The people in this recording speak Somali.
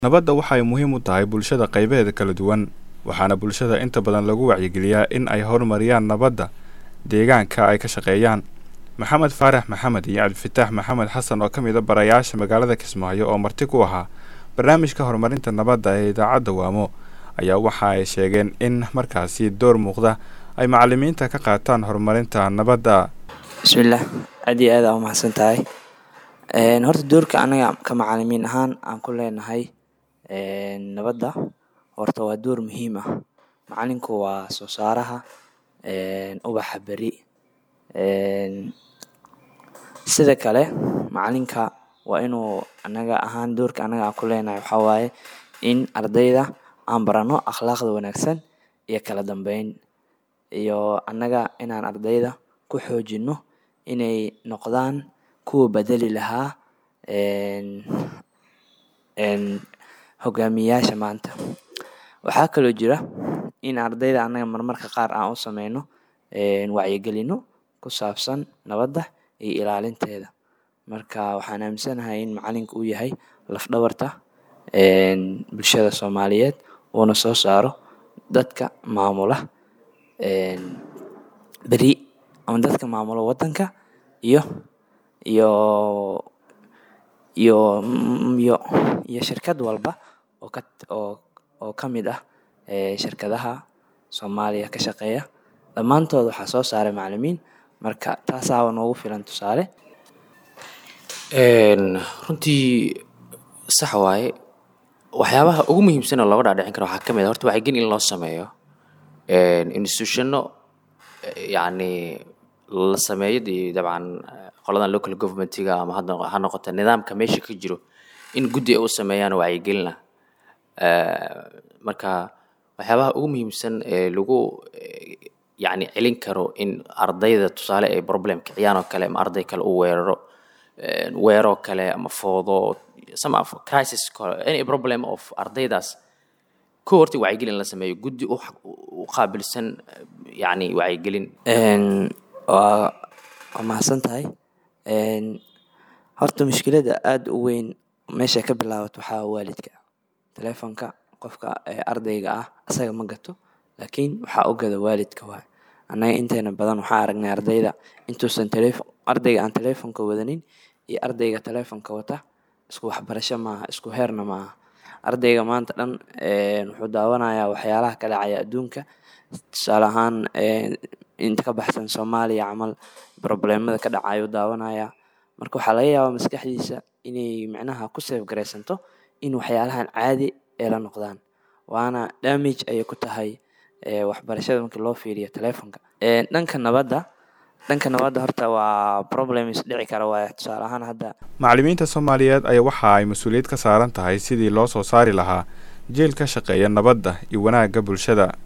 nabadda waxay muhiim u tahay bulshada qaybaheeda kala duwan waxaana bulshada inta badan lagu wacyigeliyaa in ay horumariyaan nabadda deegaanka ay ka shaqeeyaan maxamed faarax maxamed iyo cabdifitaax maxamed xasan oo ka mid a barayaasha magaalada kismaayo oo marti ku ahaa barnaamijka horumarinta nabadda ee idaacadda waamo ayaa waxa ay sheegeen in markaasi door muuqda ay macalimiinta ka qaataan horumarinta nabadda bismillaah aad iyo aad aa umahadsan tahay horta doorka anaga ka macalimiin ahaan aan ku leenahay nabadda horta waa door muhiim ah macalinku waa soo saaraha ubaxa beri sida kale macalinka waa inuu anaga ahaan doorka anaga aan ku leenahay waxaa waaye in ardayda aan barano akhlaaqda wanaagsan iyo kala dambeyn iyo annaga inaan ardayda ku xoojino inay noqdaan kuwa bedeli lahaa hogaamiyayaasha maanta waxaa kaloo jira in ardayda annaga marmarka qaar aan u sameyno wacyigelino ku saabsan nabadda iyo ilaalinteeda marka waxaan aaminsanahay in macalinku uu yahay lafdhabarta bulshada soomaaliyeed uuna soo saaro dadka maamula beri ama dadka maamula waddanka iyo iyo iyo iyo iyo shirkad walba oo ka oo oo ka mid ah shirkadaha soomaaliya ka shaqeeya dhammaantood waxaa soo saaray macalimiin marka taasaaba noogu filan tusaale runtii sax waaye waxyaabaha ugu muhiimsan oo looga dhaadhicin karo waxaa ka mid ah horta wacyigelin in loo sameeyo institutionno yacni la sameeyo dee dabcan qoladan local governmentiga ama hadda ha noqota nidaamka meesha ka jiro in guddi ay u sameeyaan wacyigelina marka waxyaabaha ugu muhiimsan ee lagu yacni celin karo in ardayda tusaale ay problem kiciyaan oo kale ama arday kale u weeraro weeroo kale ama foodo some of crisis any problem of ardaydaas ko horta wacyigelin la sameeyo guddi u qaabilsan yacni wacyigelin waa waa mahadsan tahay horta mushkiladda aada u weyn meesha ka bilaabato waxaa waalidka telefonka qofka ardayga ah asaga ma gato laakiin waxaa u gada waalidka waay annaga inteena badan waxaa aragnay ardayda intuusan telefon ardayga aan telefonka wadanin iyo ardayga telefonka wata isku waxbarasho maaha isku heerna maaha ardayga maanta dhan wuxuu daawanayaa waxyaalaha ka dhacaya adduunka tusaale ahaan inta ka baxsan soomaaliya camal problemada ka dhacayo daawanaya marka waxaa laga yaabaa maskaxdiisa inay micnaha ku safe garaysanto in waxyaalahan caadi ay la noqdaan waana damage ayay ku tahay waxbarashada markii loo fiiriyo telefonka dhanka nabadda dhanka nabadda horta waa problems dhici kara waay tusaale ahaan hadda macalimiinta soomaaliyeed ayaa waxa ay mas-uuliyad ka saaran tahay sidii loo soo saari lahaa jeel ka shaqeeya nabadda iyo wanaagga bulshada